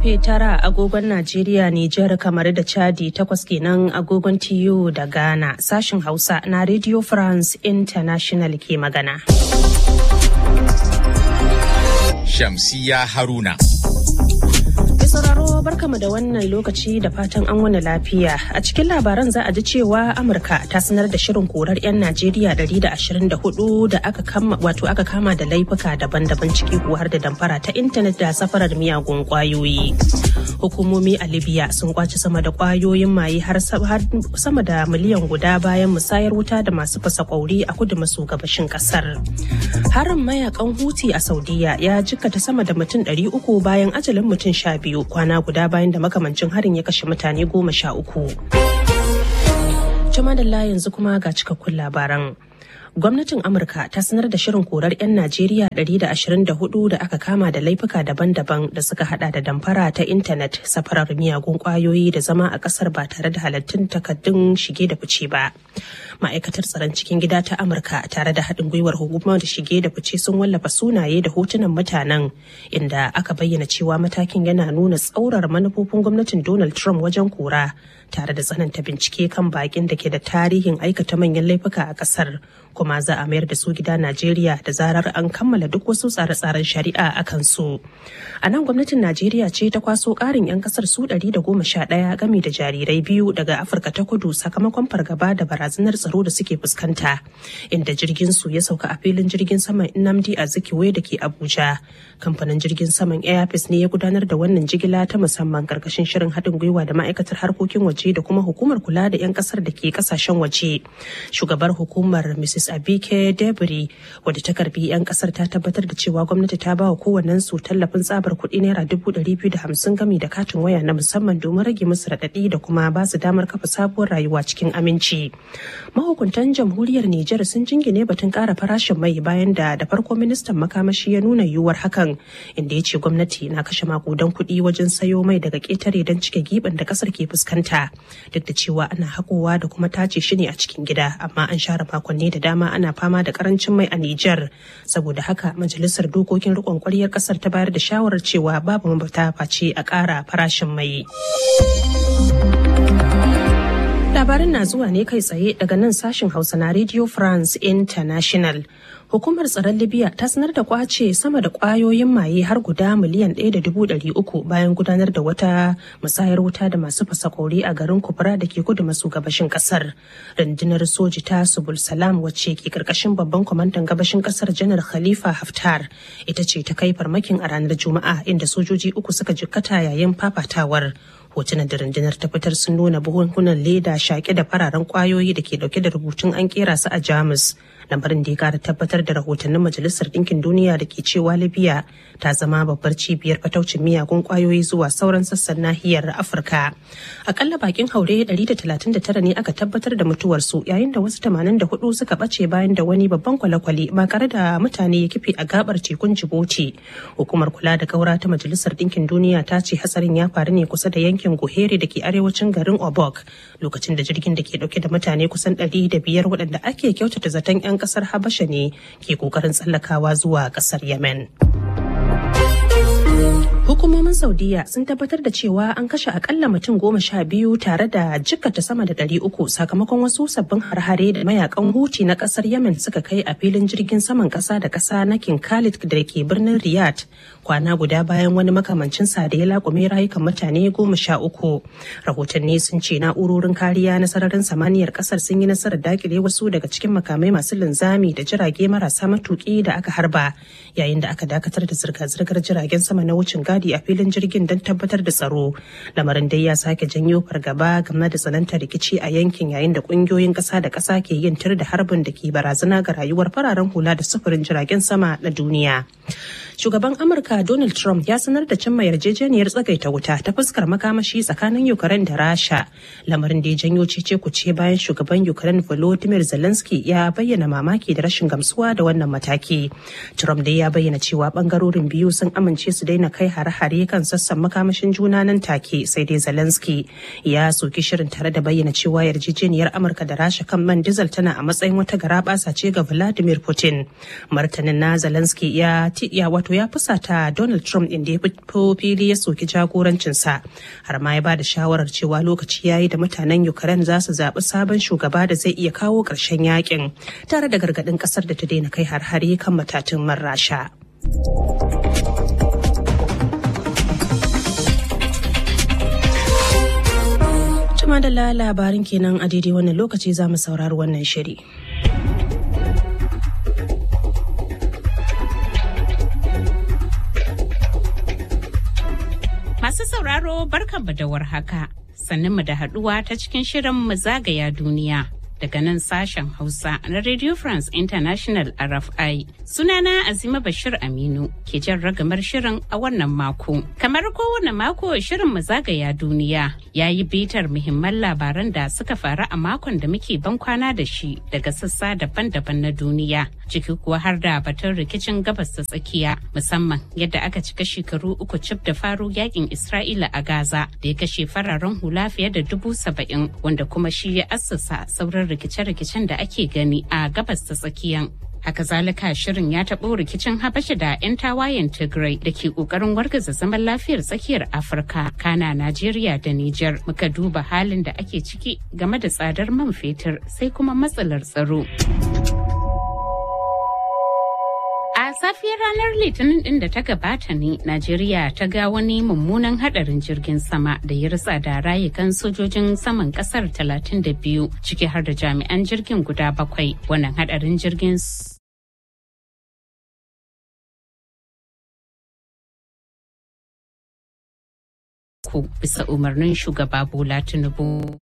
karfe tara agogon Najeriya, Nijar, kamar da Chadi takwas kenan agogon TU da Ghana. Sashin Hausa na Radio France International ke magana. Shamsiya Haruna. sauraro barkamu da wannan lokaci da fatan an wani lafiya a cikin labaran za a ji cewa amurka ta sanar da shirin korar 'yan najeriya 124 da aka kama wato aka kama da laifuka daban-daban ciki ko har da damfara ta intanet da safarar miyagun kwayoyi hukumomi a libya sun kwaci sama da kwayoyin maye har sama da miliyan guda bayan musayar wuta da masu fasa kwauri a kudu maso gabashin kasar harin mayakan huti a saudiya ya jikkata sama da mutum 300 bayan ajalin mutum sha biyu kwana guda bayan da makamancin harin ya kashe mutane goma sha uku. Jamadalla yanzu kuma ga cikakkun labaran. Gwamnatin Amurka ta sanar da shirin korar 'yan Najeriya 124 da aka kama da laifuka daban-daban da suka hada da damfara ta intanet, safarar miyagun kwayoyi da zama a kasar ba tare da halattun takaddun shige da fice ba. Ma'aikatar tsaron cikin gida ta Amurka tare da haɗin gwiwar hukumar da shige da fice sun wallafa sunaye da hotunan mutanen inda aka bayyana cewa matakin yana nuna tsaurar manufofin gwamnatin Donald Trump wajen kora tare da tsananta bincike kan bakin da ke da tarihin aikata manyan laifuka a kasar kuma za a mayar da su gida Najeriya da zarar an kammala duk wasu tsare-tsaren shari'a a kansu. A nan gwamnatin Najeriya ce ta kwaso ƙarin 'yan kasar su 111 gami da jarirai biyu daga Afirka ta kudu sakamakon fargaba da barazanar tsaro da suke fuskanta inda jirgin su ya sauka a filin jirgin saman Nnamdi Azikiwe da ke Abuja. Kamfanin jirgin saman Airpeace ne ya gudanar da wannan jigila ta musamman karkashin shirin haɗin gwiwa da ma'aikatar harkokin waje da kuma hukumar kula da 'yan kasar da ke kasashen waje. Shugabar hukumar Mrs. Abike Debri wadda ta karbi 'yan kasar ta tabbatar da cewa gwamnati ta ba wa kowannen su tallafin tsabar kuɗi naira dubu ɗari biyu da hamsin gami da katin waya na musamman domin rage musu raɗaɗi da kuma ba su damar kafa sabuwar rayuwa cikin aminci. Mahukuntan jamhuriyar Nijar sun jingine batun ƙara farashin mai bayan da da farko ministan makamashi ya nuna yiwuwar hakan inda ya ce gwamnati na kashe makudan kuɗi wajen sayo mai daga ƙetare don cike giɓin da ƙasar ke fuskanta duk da cewa ana haƙowa da kuma tace shi ne a cikin gida amma an share makonni da dama ana fama da karancin mai a Nijar saboda haka majalisar dokokin rikon kwaryar kasar ta bayar da shawarar cewa babu mafita face a ƙara farashin mai. Labarin na zuwa ne kai tsaye daga nan sashin Hausa na Radio France International. Hukumar tsaron Libya ta sanar da kwace sama da kwayoyin maye har guda miliyan ɗaya da dubu ɗari uku bayan gudanar da wata musayar wuta da masu fasa kori a garin Kubra da ke kudu maso gabashin kasar. Rundunar soji ta Subul Salam wacce ke karkashin babban kwamandan gabashin kasar Janar Khalifa Haftar ita ce ta kai farmakin a ranar Juma'a inda sojoji uku suka jikkata yayin fafatawar. hotunan da rundunar ta fitar sun nuna buhunhunan leda shaƙe da fararen kwayoyi da ke dauke da rubutun an kera su a jamus lamarin da ya kara tabbatar da rahotannin majalisar ɗinkin duniya da ke cewa libya ta zama babbar cibiyar fataucin miyagun kwayoyi zuwa sauran sassan nahiyar afirka akalla bakin haure 139 ne aka tabbatar da mutuwarsu yayin da wasu 84 suka ɓace bayan da wani babban kwale-kwale makare da mutane ya kife a gabar tekun djibouti hukumar kula da gaura ta majalisar ɗinkin duniya ta ce hatsarin ya faru ne kusa da yankin yankin Gohere da ke arewacin garin Obok lokacin da jirgin da ke dauke da mutane kusan ɗari da biyar waɗanda ake kyautata zaton 'yan ƙasar Habasha ne ke ƙoƙarin tsallakawa zuwa ƙasar Yemen. Hukumomin Saudiya sun tabbatar da cewa an kashe akalla mutum goma sha biyu tare da jikkata sama da ɗari uku sakamakon wasu sabbin harhare da mayakan huti na ƙasar Yemen suka kai a filin jirgin saman ƙasa da ƙasa na King Khalid da ke birnin Riyadh kwana guda bayan wani makamancin sa da ya laƙume rayukan mutane goma sha uku. Rahotanni sun ce na'urorin kariya na sararin samaniyar ƙasar sun yi nasarar dakile wasu daga cikin makamai masu linzami da jirage marasa matuƙi da aka harba yayin da aka dakatar da zirga-zirgar jiragen sama na wucin gadi a filin jirgin don tabbatar da tsaro lamarin dai ya sake janyo fargaba game da tsanantar rikici a yankin yayin da kungiyoyin kasa da kasa ke yin tir da harbin da ke barazana ga rayuwar fararen hula da sufurin jiragen sama na duniya shugaban amurka donald trump ya sanar da cimma yarjejeniyar tsagaita wuta ta fuskar makamashi tsakanin ukraine da rasha lamarin da ya janyo cece kuce bayan shugaban ukraine volodymyr zelensky ya bayyana mamaki da rashin gamsuwa da wannan mataki trump dai ya bayyana cewa bangarorin biyu sun amince su daina kai hare-hare kan sassan makamashin juna nan take sai dai zelensky ya soki shirin tare da bayyana cewa yarjejeniyar amurka da rasha kan man diesel tana a matsayin wata garabasa ce ga vladimir putin martanin na zelensky ya ya wato wato ya fusata Donald Trump inda ya fito fili ya soki jagorancinsa har ma ya ba da shawarar cewa lokaci ya yi da mutanen Ukraine za su zaɓi sabon shugaba da zai iya kawo ƙarshen yakin tare da gargaɗin ƙasar da ta daina kai har-hare kan matatun man Rasha. Tuma da labarin kenan a daidai wannan lokaci za mu saurari wannan shiri. Masu sauraro barkanmu da warhaka, sannan mu da haduwa ta cikin shirin mu zagaya duniya. Daga nan sashen Hausa na Radio France International RFI. Sunana Azima Bashir Aminu ke jan ragamar shirin a wannan mako. Kamar kowane mako shirin mu zagaya duniya ya yi bitar muhimman labaran da suka faru a makon da muke ban kwana da shi daga sassa daban-daban na duniya. Ciki kuwa har da batun rikicin gabas ta tsakiya musamman yadda aka cika shekaru uku cif da faro yakin Isra'ila a Gaza da ya kashe fararen hula fiye da dubu saba'in wanda kuma shi ya assasa sauran rikice-rikicen da ake gani a gabas ta tsakiyan. Haka zalika shirin ya taɓo rikicin Habasha da 'yan tawayen Tigray da ke ƙoƙarin wargaza zaman lafiyar tsakiyar Afirka, Kana, Najeriya da Nijar. Muka duba halin da ake ciki game da tsadar man fetur sai kuma matsalar tsaro. A safiyar ranar Litinin din da ta gabata ne, Najeriya ta ga wani mummunan hadarin jirgin sama da ya ritsa da rayukan sojojin saman kasar 32 ciki har da jami'an jirgin guda bakwai. Wannan hadarin jirgin bisa umarnin shugaba Bola Tinubu.